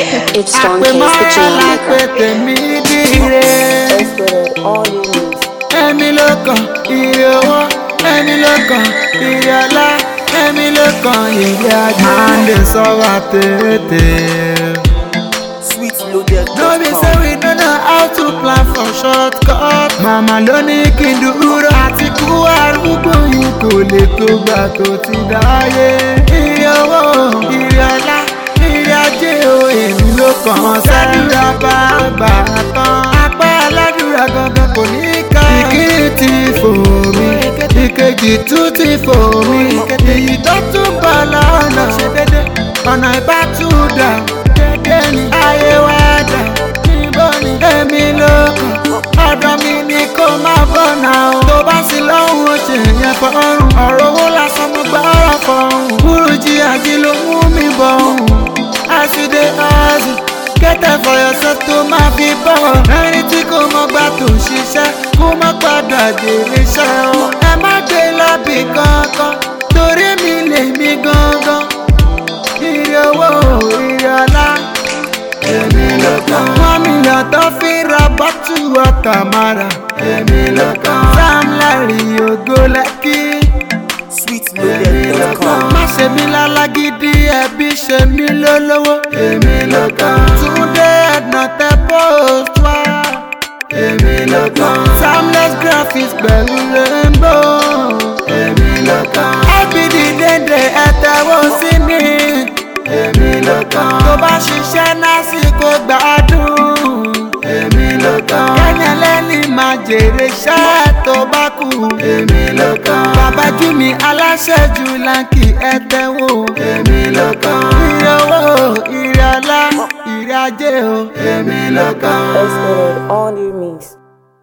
It's Stone àpè Case, the mọ́ra jam lápè maker. tèmi dire. Exploded all you need. Ẹ̀mí ló kàn ire owó, ẹ̀mí ló kàn ire ọlá, ẹ̀mí ló kàn ire ajé. Máa ń lè sọ́wọ́ tètè. Sweet loaded. No be say we no know how to plan for shortcut. Màmá ló ní kí n dúró àti kú arúgbó yìí kò lè tó gbà tó ti dáyé. Ire owó, ire ọlá, ire ajé o, èmi ló kàn án sẹ́dúrà bá gbà tán. Apá aládùúrà gangan kò ní ká. Ìkíni ti fò mí, ìkejì tún ti fò mí. Èyí tó tún bọ̀ lọ́nà ṣe dédé. Ọ̀nà ìbátúndà dédé ni ayé wá dà. Níbo ni èmi ló kàn? Ọ̀dọ̀ mi ni kó má bọ̀nà o. Tó bá sí lọ́hùn ó ṣe yẹn fọ́rùn. Ọ̀rọ̀ owó lásán mo gbọ́ ọ̀rọ̀ fọ̀hún. Burújí àjí ló mú mi bọ̀ ọ̀hún. As you dey hustle, get time for yourself tó máa fi bọ̀. Ẹni tí kò mọ gbà tó ṣiṣẹ́, kó má padà jèrè iṣẹ́ o. Ẹ má gbé lọ́bì kankan, torí mi lè mi gangan. Ire owó, ire ọlá, èmi ló kàn. Wọ́n mílíọ̀n tó fi ra bọ́tù ọ̀tà mara, èmi ló kàn. Sam Larry ògo lẹ́kí Sweetloaded.com. má ṣe mí lálágídí ẹbí ṣe mí lólówó. èmi ló kàn. túndé ẹ̀dùn tẹ post wá. èmi ló kàn. timeless graphics pẹ̀lú rainbow. èmi ló kàn. lbd dédé ẹ̀tẹ̀wọ́ sí ni. èmi ló kàn. tó bá ṣiṣẹ́ lásìkò gbádùn. èmi ló kàn. kẹ́nyẹ̀ lẹ́ni máa jèrè iṣẹ́ tó bá kù. èmi ló kàn. bàbá jú mi aláṣẹ jù láǹkì ẹ̀tẹ̀wò. èmi ló kàn. ire owó ire ọlá ire ajé o. èmi ló kàn. Exploded all you mix.